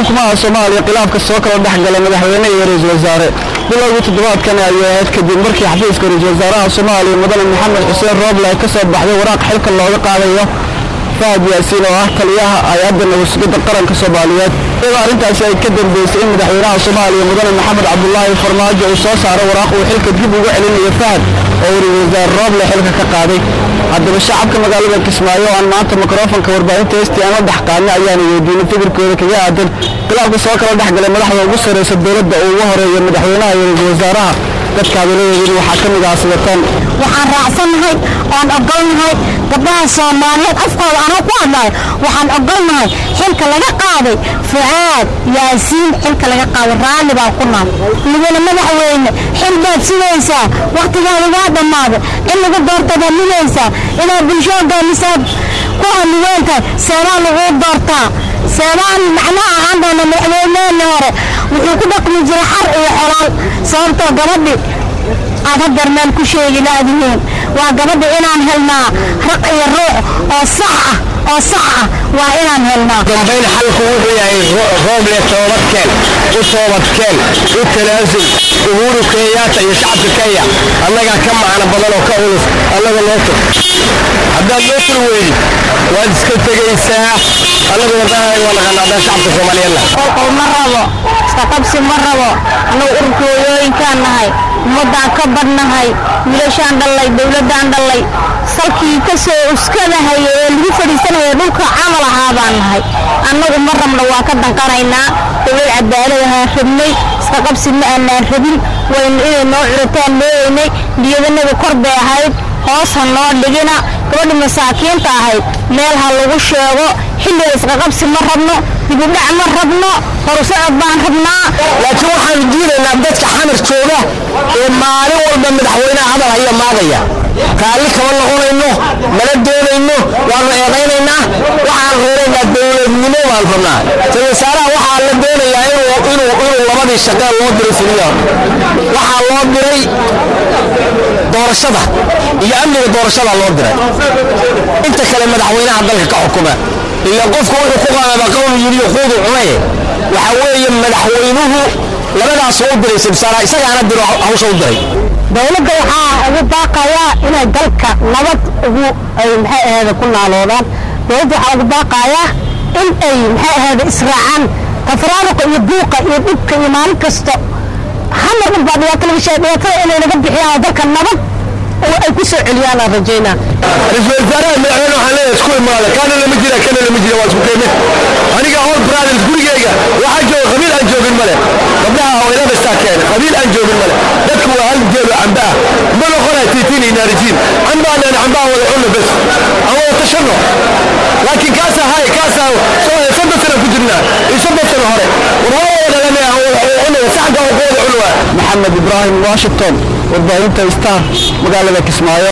xukuumaha soomaaliya khilaafka soo kala dhex gala madaxweyne iyo ra-iisul wasaare bilowgii toddobaadkan ayay ahayd kadib markii xafiiska ra-iisul wasaaraha soomaaliya mudane maxamed xuseen rooble ay ka soo baxday waraaq xilka looga qaadayo fahad yaasiin oo ah taliyaha hay-adda nabadsugidda qaranka soomaaliyeed iyadoo arrintaasi ay ka dambeysay in madaxweynaha soomaaliya mudane maxamed cabdulaahi farmaajo uu soo saaro waraaq uu xilka dib ugu celinayo fahad oo uu ra-iisul wasaare rooble xilka ka qaaday haddaba shacabka magaalada kismaayo oo aan maanta mikrofonka warbaahinta heystii aan la dhex qaadna ayaana weydiinay fikirkooda kaga aadan khilaafka soo kala dhex galay madaxda ugu sarraysa dowladda uu ugu horeeyo madaxweynaha iyo ra-iisul wasaaraha dadka hadaladoodina waxaa ka mid ah sidatan waxaan raacsannahay oan ogolnahay gabdhaha soomaaliyeed afkooda anuu ku hadlayo waxaan ogolnahay xilka laga qaaday fucaad yaasiin xilka laga qaaday raalli baan ku naal mudane madaxweyne xil baad sugaysaa wakhtigaada waa dhammaaday in lagu doortada midaysaa inaad bulsho hogaamisaad ku hamiweentahay seebaa laguu doortaa seebaan macnaha ahaan doona madaxweyneheenni hore wuxuu ku dhaqmi jiray xar iyo xolaal sababtoo gabadhi aad hadeer meel ku sheegi laadihiin waa gabadhi inaan helnaa raq iyo ruux oo sax ah oo sax ah waa inaan helnaa dambayn xalku wuxuu yahay rooble toobadkeen u toobadkeen u tanaasul uhuru kenyaata iyo shacabka kenya annagaa ka macno badan oo ka culus annaga noo tug haddaad noo tur weydi waad iska tegaysaa annaguna daahay waa naqaanaa shacabka soomaaliyeedna qolqol ma rabo isqaqabsi ma rabo annagu ururka hooyooyinkaan nahay ummaddaan ka badnahay wiilashaan dhallay dowladdaan dhallay salkii ka soo uskadahaya ee lagu fadhiisanaya dhulka camal ahaa baan nahay annagu ma rabno waa ka danqanaynaa dowlad cadaaladahaan rabnay isqaqabsi ma aanaan rabin waynu inay noo curataan leeyaynay niyadanaga kor bay ahayd hoos ha noo dhigina gabadhi masaakiinta ahayd meel ha lagu sheego xilliga isqaqabsi ma rabno dibudhac ma rabno horusocod baan rabnaa laakiin waxaanu diidaynaa dadka xamar jooga ee maalin walba madaxweynaha hadal haya maagaya raalli kama noqonayno mana doonayno waanu eedaynaynaa waxaan reeraynaa dowladnimo baan rabnaa ra-isul wasaaraha waxaa la doonayaa inuu labadii shaqee loo diray fuliya waxaa loo diray doorashada iyo amniga doorashada loo diray inta kale madaxweynaha dalka ka xukuma ila qofku wuxuu ku qaadaba qowlu yidhi quudu cunaye waxa weeye madaxweynuhu labadaas u diray sibsaara isagaana diro hawsha u diray dowladda waxaa ugu baaqayaa inay dalka nabad ugu ay maxay ahayd ku naaloodaan dowladda waxaa ugu baaqayaa in ay maxay ahayd israacaan tafraaruqa iyo buuqa iyo dhibka iyo maalin kasta hamar dhan baa dhibaato laga sheegay dhibaatada inay naga bixiyaan oo dalka nabad oo ay ku soo celiyaan aan rajaynaa ra-iisul wasaaraha madaxweyne waxaan leeyahay isku imaada kaana lama jira kana lama jira waa isku keenne aniga all brothers gurigeyga waxaa jooga qabiil aan joogin male gabdhaha hooyada bastaa keena qabiil aan joogin male dadku waa hal jeelo camba ah ma noqonaya tiitiin iyo naarijiin cambaa leen cambaa wada cunno bes aan wada tashanno laakiin kaasaa hay kaasaa soddon sana ku jirnaa iyo soddon sano hore war waa wada dhalane aan wada cunno saxda aan ku wada cunno maxamed ibraahim washington warbaahinta star magaalada kismaayo